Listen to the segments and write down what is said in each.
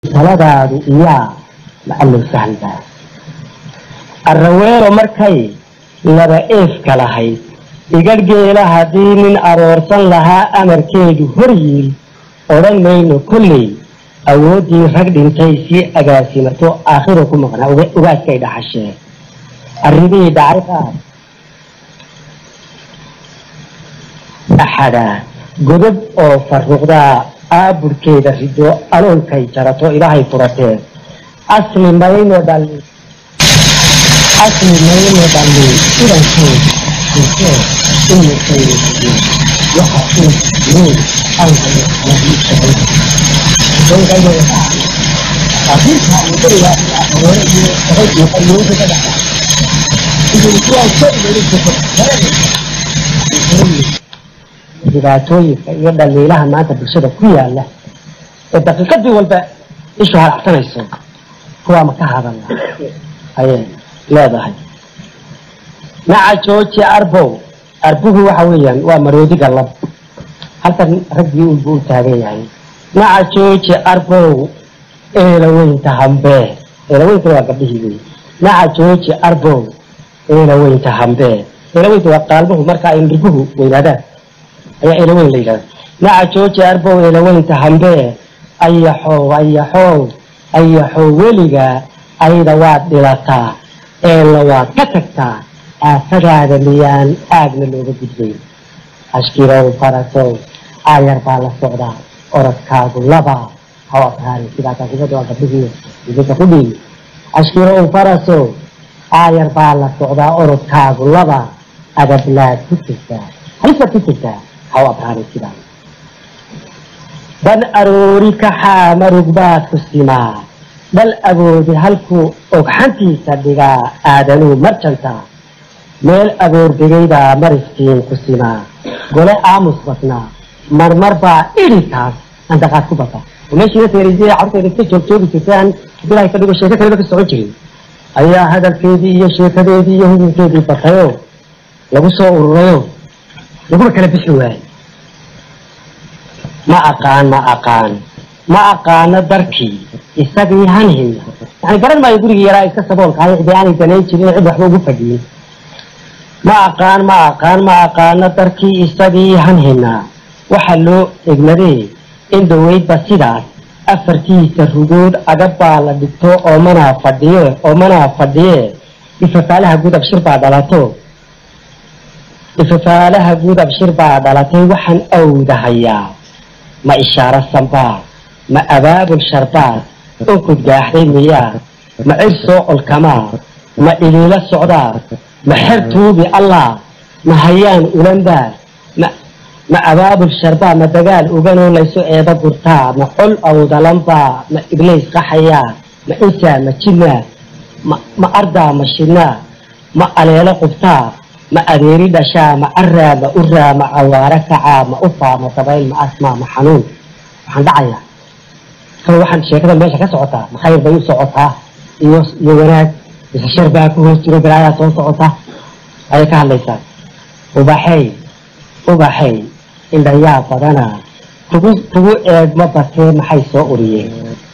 taladaadu iyaa macallow sahlbaa arraweelo markay laba eefka lahayd igadhgeela haddii nin aroorsan lahaa amarkeedu hor yiil odhan mayno kolley awooddii rag dhintay sii agaasimato aakhiro ku maqnaa ugaaskay dhaxashee arrimihii dhacay qaar axadaa godob oo farruqdaa aaburkeeda rido aloolkay jarato ilaahay furatee asli mayno dhalli asli mayno dhalli idankeed intee imirkayna siiyey waxa uu jireen aankayo nadiifsaday dhibaatooyinka iyo dhaliilaha maanta bulshada ku yaala ee daqiiqadii walba ishu halacsanayso kuwaa ma ka hadalna ayay leedahay naca jooji arbow arbuhu waxa weeyaan waa maroodiga lab halkan raggii unbuu u taagan yahay naca jooji arbow eelaweynta hambee eelaweynta waa gabdhihii wey naca jooji arbow eelaweynta hambee eelaweynta waa qaalmuhu marka ay nirguhu weynaadaan ayaa eelaweyn la yidhahda naca jooji arbow eelaweynta hambee ayaxow ayaxow ayaxow weliga ayda waad dhilataa eella waad ka tagtaa aafadaada miyaan aagna looga gudbayn ashkirow farasow aayar baa la socdaa orodkaagu laba hawaakaari sidaa kaasibada waa gabdhihii idinka ku dhiibi ashkirow farasow aayar baa la socdaa orodkaagu laba adablaad ku jirtaa halisaad ku jirtaa haw abraari sidaa dan aroori kaxaa marug baad ku simaa dhal agoodi halkuu ogxantiisa dhigaa aadanuu marjantaa meel aboordegaydaa mariskiin ku simaa gole aamus badnaa marmar baa idhitaas andaqaad ku bata meeshii nateerisay carurteeda iska joogjoogi jirtaan bilahay ka dhigo sheeko kaleba ka socon jirin ayaa hadalkeedii iyo sheekadeedii iyo hudunkeedii batayoo lagu soo ururayoo laguma kala bixi waayey ma aqaan ma aqaan ma aqaano darkii isagii hanhin yani garan maayo gurigii yaraa iska saboolkahay cidii aanay danayn jirin cid waxba ugu fadhiyin ma aqaan ma aqaan ma aqaano darkii isagii hanhinaa waxa loo egmadee in dhaweydba sidaas afartiisa rugood agabbaa la dhigto oomanaa fadhiye oomanaa fadhiye ifafaalaha guud abshir baa dhalato ifafaalaha guud abshir baa dhalatay waxaan awdahayaa ma ishaaro sambaa ma abaabul sharbaad onkod gaaxday miyaa ma cir soo colkamaa ma iliilo socdaa ma xer tuubi allah ma hayaan ulanbaa ma ma abaabul sharbaa ma dagaal uganoo layso eeda gurtaa ma col awdalanbaa ma iblays qaxayaa ma insaa ma jinaa ma ma ardaa ma shinaa ma aleelo qubtaa ma adeeri dhashaa ma araa ma uraa ma cawaaro kacaa ma ufaa ma dabayl ma asmaa ma xanuun waxaan dhacayaa kale waxaan sheekada meesha ka socotaa ma khayr bay u socotaa iyo iyo wanaag mise shar baa ku hoos jiro balaayaa soo socota ayay ka hadlaysaa ubaxey ubaxey indhayaa badana kugu kugu eegma batee maxay soo uriyeen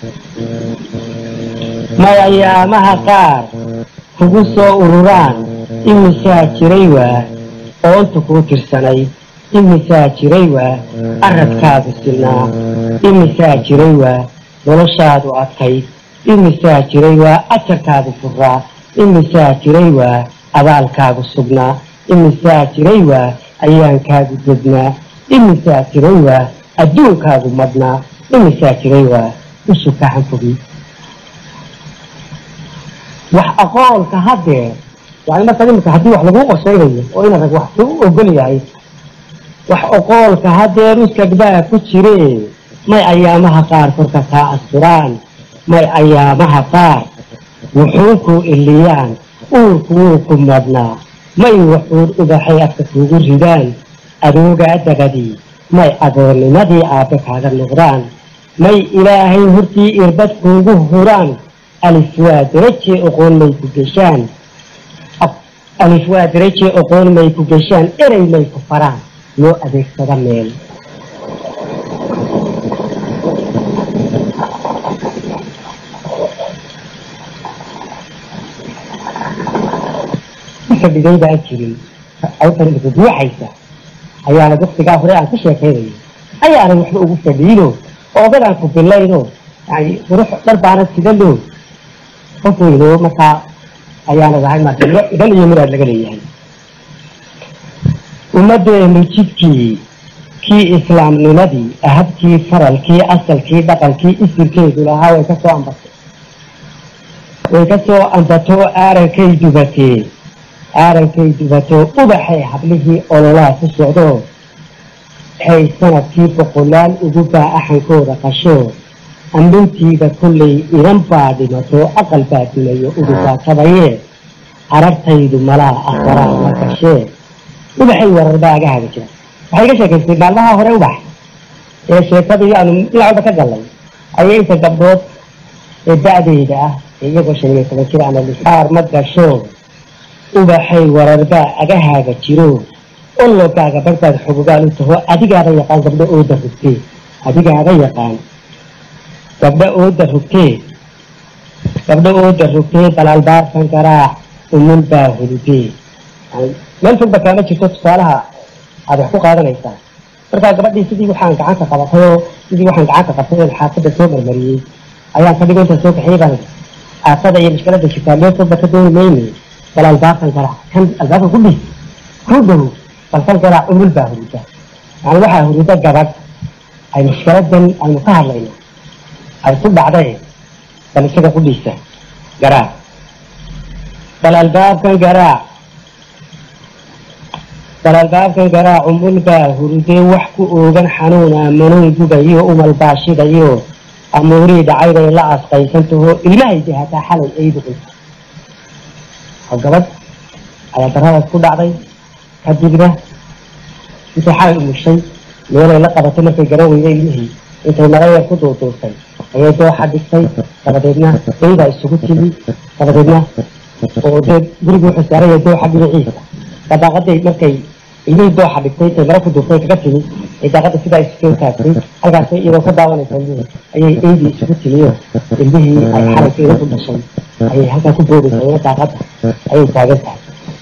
may ayaamaha qaar kugu soo ururaan imisaa jiray waa oonta kuu tirsanay imisaa jiray waa aradkaagu silnaa imisaa jiray waa noloshaadu adkayd imisaa jiray waa ajarkaagu furaa imisaa jiray waa abaalkaagu sugnaa imisaa jiray waa ayaankaagu dednaa imisaa jiray waa adduunkaagu madnaa imisaa jiray waa isu kaxan fogi wax aqoolka haddee yani marka imika haddii wax laguu qorshaynayo oo ina rag wax ku ogol yahay wax oqoolka hadeer uskagbaa ku jire may ayaamaha qaar korka kaa asturaan may ayaamaha qaar wuxuunku iliyaan uurku wuu ku madnaa may wuxuun ubaxay afka kuugu ridaan adoogaa dabadii may adoonnimadii aabbe kaaga noqdaan may ilaahay hortii irbad kuugu huraan alif waa darajee oqoon may ku geshaan alif waa darajee oqoon may ku geshaan erey may ku faraan loo adeegsada meel fadhiday baan jirin awtan buuxaysa ayaana waktigaa hore aan ka sheekaynayay ayaanay waxba ugu fadhiino oogadaan ku bilayno yani qurux dhar baana sidano qof weyno markaa ayaana dahay marka idan iyo muraad laga leeyahay ummadeenu jidkii kii islaamnimadii ahabkii faralkii asalkii dhaqankii isirkeedu lahaa way kasoo ambatay way kasoo ambato aarankay dubatee aarankay dubato ubaxay hablihii ololaha ku socdo waxay sanadkii boqolaal ugu baa axankooda qasho amrintiiba kollay inan baa dhimato aqal baa dilayo udugaa tabaye arartaydu malaa afaraa ma gashee ubaxay wararbaa agahaga jira waxay ka sheekaystay maalmaha hore ubax ee sheekadii aanu dhinac walba ka gallay ayay inta gabdhood ee da-deyda ah ee iyagoo shan iyo toban jir ama lixaar ma gasho ubaxay wararbaa agahaaga jiro ologaaga barbaad xogogaal u taho adigaaba yaqaan gabdho ooda rugtee adigaaba yaqaan gabdho ooda rugtee gabdho ooda rugtee balaalbaarkan garaac umul baa hurudee meel fogba kaama jirto tusaalaha aada wax ku qaadanaysaa markaa gabadhii sidii waxaan gacanta qabatay oo sidii waxaan gacanta qabtay oon xaafadda soo marmariyey ayaan ka dhigo inta soo kaxiyay baan aafada iyo mushkilada jirtaa meel fogba ka dooni mayne bal albaabkan garaac kan albaabka ku dhis ku dhow balkan garaac umul baa huruda yani waxaa huruda gabadh ay mushkiladan aynu ka hadlayno ay ku dhacday bal isaga ku dhisa garaac bal albaabkan garaac bal albaabkan garaac umul baa hurudee wax ku oogan xanuuna manuun gubayo umal baashidayo amuurii dhacaybay la asqaysantaho ilmahaydi hataa xalay ay duqaysa oo gabadh ayaa daradaas ku dhacday kadibna intay xalay umushay meelay la qabatay markay garan weyday ilmihii intay marayar ku duuduurtay ayay dooxa dhigtay dabadeedna eydaa isugu timi dabadeedna oo dee gurigu wuxuu saaraya dooxa dhinaciisa daaqaday markay ilmihii dooxa dhigtay intay mara ku duurtay kaga timi ay daaqada sidaa isugu taagtay halkaas iyadoo ka daawanaysa ilmihii ayay eydii isugu timiyo ilmihii ay xalayka ida ku dhashay ayay halkaa ku boodaysa ina daaqada ayay taagan tahay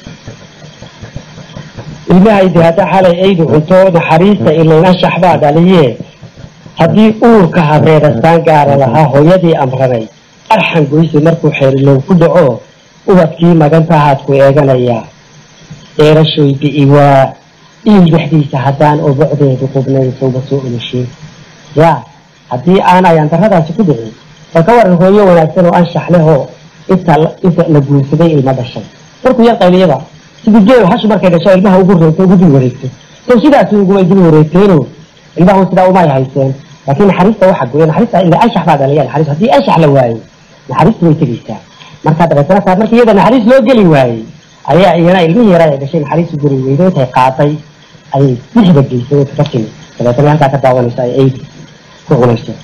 ilmahaydi hadda xalay aydu cunto naxariista ilayn anshax baa dhaliye haddii uurka habreerastaan gaara lahaa hooyadii amranay arxan goyse markuu xeerilow ku dhaco ubadkii magantahaad ku eeganayaa eerashoy bi'i waa iil dhexdiisa haddaan oo bocdeedu qubnayn sawba soo olushin yaa haddii aan ayaan daradaasi ku dhicin bal ka waran hooyo wanaagsan oo anshax leh oo inta inta la guursaday ilma dhashay markuu yar qayliyaba sidii geel hash markay dhasho ilmaha ugu reegto ugu dul wareegto so sidaasi ugumay dul wareegteeno ilmahu sidaa umay hayseen laakiin naxariista waxa goya naxariista ila anshax baa dhalaya naxariis haddii anshax la waayo naxariistu way tegeysaa marka dabeetana saa markii iyada naxariis loo geli waayey ayaa iyana ilmihii yaraa ay dhashay naxariistu guri weydo intay qaaday ayay bixda geysay oo ka timi dabeetana halkaa ka daawanayso ay eydi ku cunayso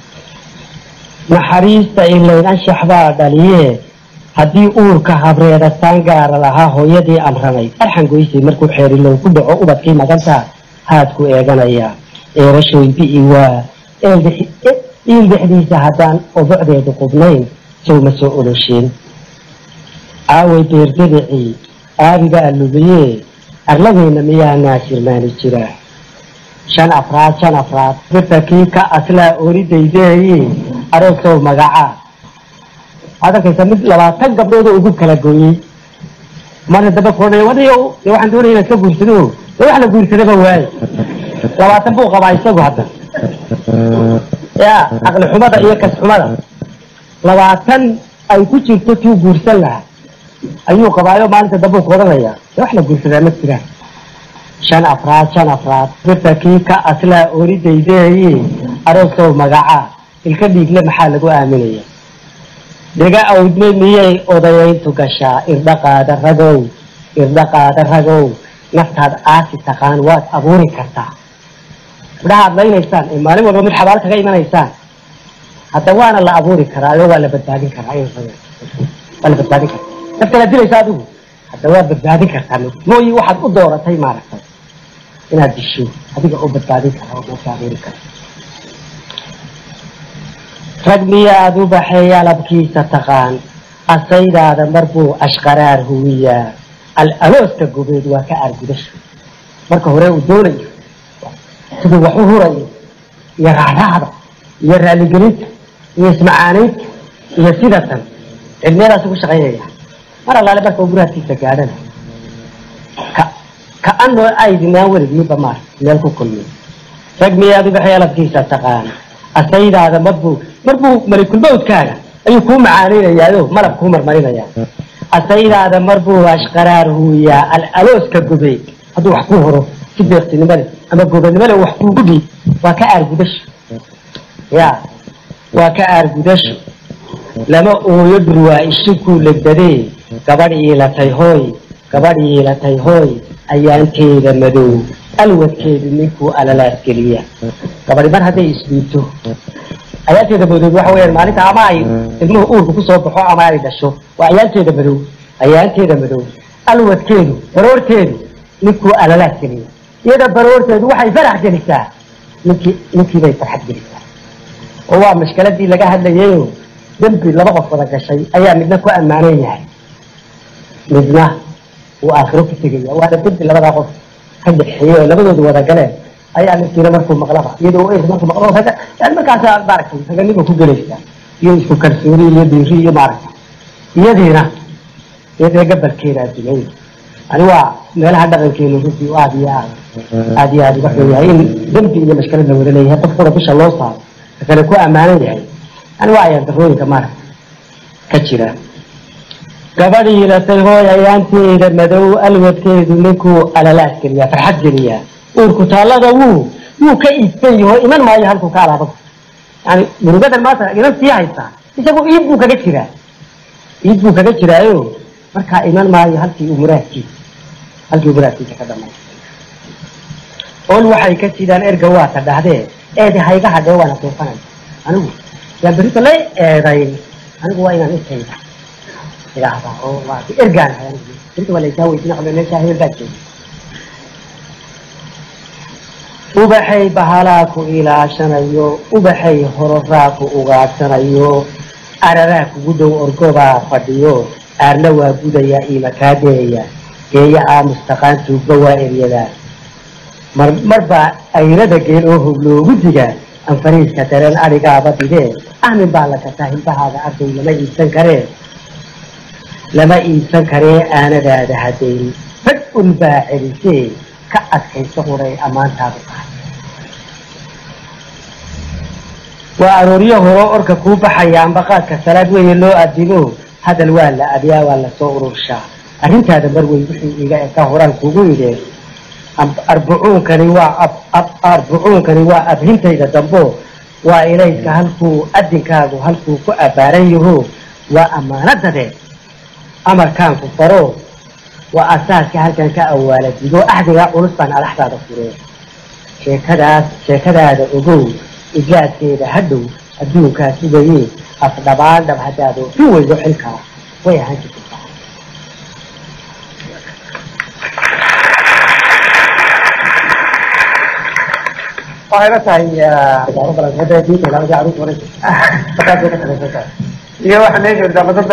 naxariista ilayn anshax baa dhaliye haddii uurka habreedastaan gaara lahaa hooyadii amranay arxan goysay markuu xeerilow ku dhaco ubadkii maganta haad ku eeganayaa eerashoy bi'i waa iil dhexdiisa haddaan obocdeedu qubnayn sow ma soo oloshin aaway beerdebicii aabigaa lubiye arladeyna miyaa naasirmaani jira shan afraad shan afraad birta kii ka aslaa oridaydeeyi aroosow magacaa waxaad arkaysaa mid labaatan gabdhoodoo ugu kala gooyey marna daba koodhaya wadayo dee waxaan doonaya inaad ka guursado dee wax la guursadaba waaye labaatan buu qabaa isagu hadda ya caqli xumada iyo kas xumada labaatan ay ku jirto tuu guursan lahaa ayuu qabaayo maalinta dambuu ku odhanaya dee wax la guursadaa ma jiraan shan afraad shan afraad birta kii ka aslaa oridaydeeyi aroosow magacaa ilka dhiigle maxaa lagu aaminaya dhiga awdme miyay odayayntu gashaa irdhaqaada ragow irdhaqaada ragow naftaad aasi taqaan waad abuuri kartaa midhaha ad laynaysaan ee maalin walba mid xabaal kaga imanaysaan hadda waana la abuuri karaa oo waa la badbaadin karaa waa la badbaadin karaa naftaad dilaysa adigu hadda waad badbaadin kartaa mooyi waxaad u dooratay maaragtay inaad disho adiga oo badbaadin kara oo nafta abuuri kara rag miyaad u baxeey alabkiisa taqaan asaydaada marbuu ashqaraar huwiyaa al-alooska gobeed waa ka aargudasho marka hore uu doonayo siduu wax u hurayo iyo raacraacda iyo raaligelinta iyo ismacaanaynta iyo sidatan cilmiyadaas ugu shaqaynaya mar allaale marka uu guraadkiisa gaadhana ka ka-anoo aydinaan weligiiba maar meel ku kulmiy rag miyaad uga xeeladkiisa taqaana asaydaada marbuu marbuu malikulmawdkaaga ayuu kuu macaanaynayaao malab kuu marmarinayaa asaydaada marbuu ashqaraar huuyaa al-alooska gobeed hadduu wax ku horo si deeqtinimo leh ama gobanimo leh wax kuugu dhiib waa ka aargudasho ya waa ka aargudasho lama ooyo dhurwaa ishikuu legdadee gabadh iilatay hooy gabadh iilatay hooy ayaanteeda madow alwadkeedu ninkuu alalaas geliya gabadhi mar hadday isdhiibto ayaanteeda madow waxa weyaan maalinta ama ay ilmuhu uurka kusoo baxo ama ay dhasho waa ayaanteeda madow ayaanteeda madow alwadkeedu baroorteedu ninkuu alalaas geliya iyada baroorteedu waxay farax gelisaa ninkii ninkiibay farxad gelisaa oo waa mashkaladii laga hadlayayo dembi laba qof wada gashay ayaa midna ku ammaanan yahay midna uu aakhiro ku tegaya waana dembi labadaa qof ka dhexeeyey oo labadoodu wada galeen ayaa ninkiina markuu maqlaba iyadoo u markuu maqlo raga yani markaasa maaragtay raganima ku gelaysaa iyo isku kalsooni iyo diiri iyo maaragtay iyadiina iyadina gabalkeeda addunyada ani waa meelaha dhaqankeenu runtii aada iyo aad aada iyo aada uga xun yahay in dembi iyo mashkalad la wada leeyahay qofkuna bisha loo saaro ka kale ku ammaanan yahay yani waa ayaan darooyinka maaragta ka jira gabadhii latay hooy ayaanteeda madow alwadkeedu ninkuu alalaas geliyaa farxad geliyaa uurku taallada wuu wuu ka iibsan yaho iman maayo halkuu ka alaabada yani murugadan maanta inan sii haysaa isagu iib buu kaga jiraa iib buu kaga jiraayo markaa iman maayo halkii uu muraadkiisa halkii uu muraadkiisa ka dhamay ol waxay ka sidaan erga waata dhahdee eedi hayga hadhee waana tuufanay anigu yaan berita la eedayn anigu waa inaan intayda idhaahdaa oo waa ergaan hay anigu berita waa laysaa weydiina qabla meeshaa hebel baa jooga ubaxay bahalaa ku ilaashanayo ubaxay hororaa ku ugaadhsanayo araraa kugu dhow orgobaa fadhiyo aarna waa gudayaa iimakaadeeya geeya aamustaqaan tuugba waa eryadaa mar marbaa ayrada geel oo hog loogu digaa anfariiska dareen adhigaaba didee ahmin baa la gataa hilbahaada arday lama iibsan karee lama iibsan karee aanadaada hadayn rag unbaa celisee ka adkayso huray ammaantaadu tahay waa arooryo horo orka kuu baxaya ambaqaadka salaad weeye loo adimo hadal waa la adyaa waa lasoo ururshaa arrintaada mar wey wixii iga eka horaan kugu idheen arbucuunkani waa arbucuunkani waa abhintayda dambo waa ilayska halkuu adinkaagu halkuu ku abbaaran yaho waa ammaanadade amarkaanku faro waa asaaska halkan ka awaala digo axdigaa culus baan alaxdaada fureen sheekadaas sheekadaada ogow idlaadkeeda hadhow adduunkaa sugayee afdhabaan dhab haddaad oofin weydo xilkaa way ahaan jirta waxay la tahay iyo waxa meesha damadada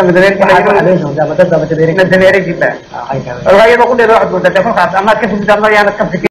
madameerkiba iyadoo ku dheer waxaad moodaa kolkaas amaad ka fugid ama yaanad ka fikir